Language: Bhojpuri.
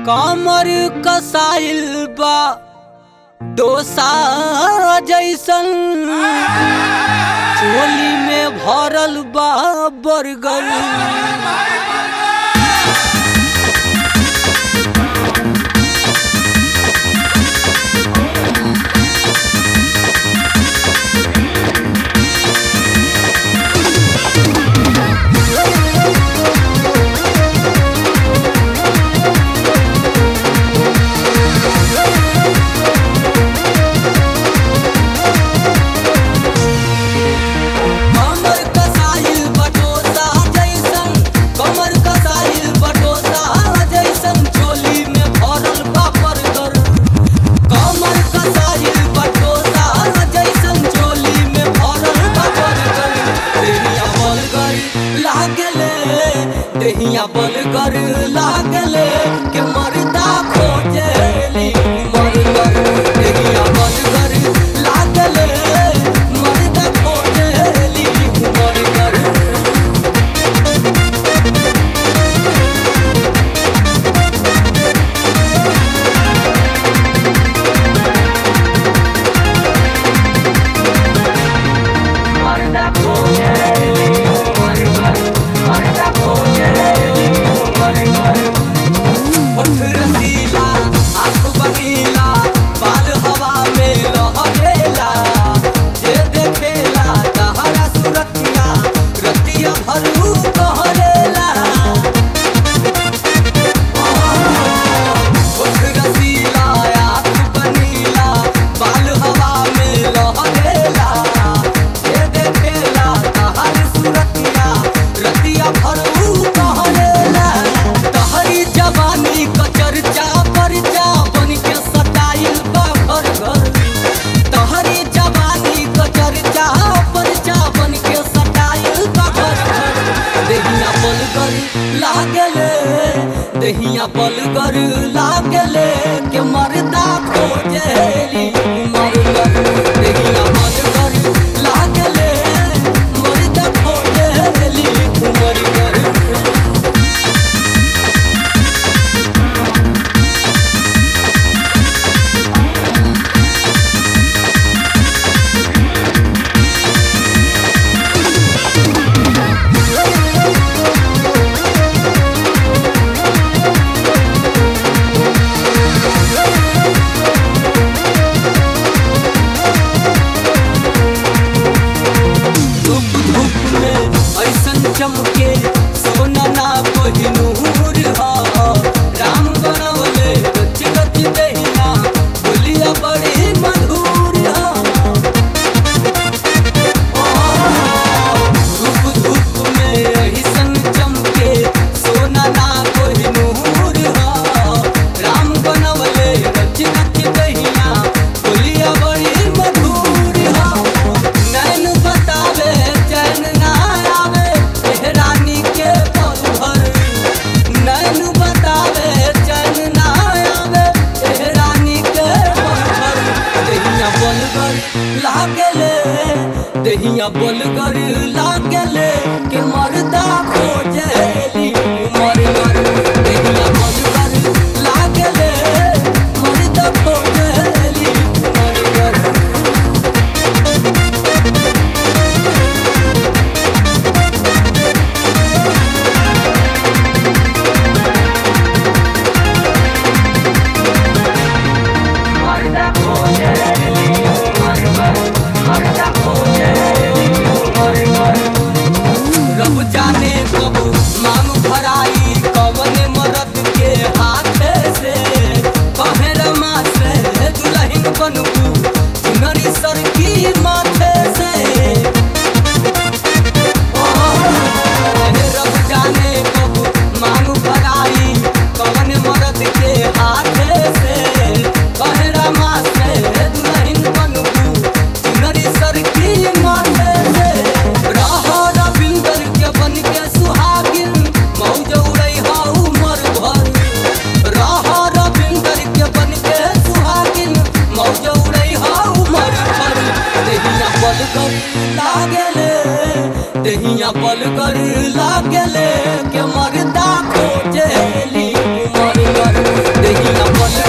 कमर कसाइल बा डोसा जैसन चोली में भरल बा बर्गर कमर कसाइल बटोसा जैसन कमर कसाइल बटोसा जैसन चोली में भरल बा बर्गर कमर कसाइल बटोसा जैसन चोली में भरल बा बर्गर देहिया बलगर लागले देहिया बलगर लागले के मरदा खोजेली मरगर देहिया बलगर लागले मरदा खोजेली मरगर होठ रसीला आँख बनीला बाल हवा में लहरेला जे देखेला तहरा सुरतिया रतिया भरू कहरेला होठ रसीला आँख बनीला बाल हवा में लहरेला जे देखेला तहरा सुरतिया रतिया भरू कहरेला तहरी जवानी क चर्चा परचा बन के सटाइल बा घर घर तहरी जवानी क चर्चा परचा बन के सटाइल बा घर घर देहिया बलगर लागले देहिया बलगर लागले के मरदा खोजेली मरगर देहिया बलगर लागले मरदा खोजेली मरगर धूप धूप में ऐसन चमके सोना ना कोहिनूर हा राम बनवले गच गच दहिया बोलिया बड़ी मधुर हा धूप धूप में ऐसन चमके सोना ना कोहिनूर हा राम बनवले गच गच दहिया बोलिया बड़ी मधुर हा नैन बतावे चैन ना आवे रानी के पल भर नैन बतावे चैन ना आवे रानी के पल भर देहिया बलगर लागले देहिया बलगर लागले के मरदा खोजेली मरगर देहिया बलगर लागले मरदा खोजेली मरगर रब जाने कब मांग भराई कवन मरद के हाथ से कहे रमा से दुल्हन बनबू चुनरी सर की माथे से रब जाने कब मांग भराई कवन मरद के हाथ से कहे रमा से दुल्हन बनबू चुनरी सर की माथे से रह रविंदर के बन के सुहागिन मौज उड़ई हा उमर भर रह रविंदर के बन के सुहागिन मौज उड़ई हा उमर भर देहिया बलगर लागले देहिया बलगर लागले के मरदा खोजेली मरगर देहिया बल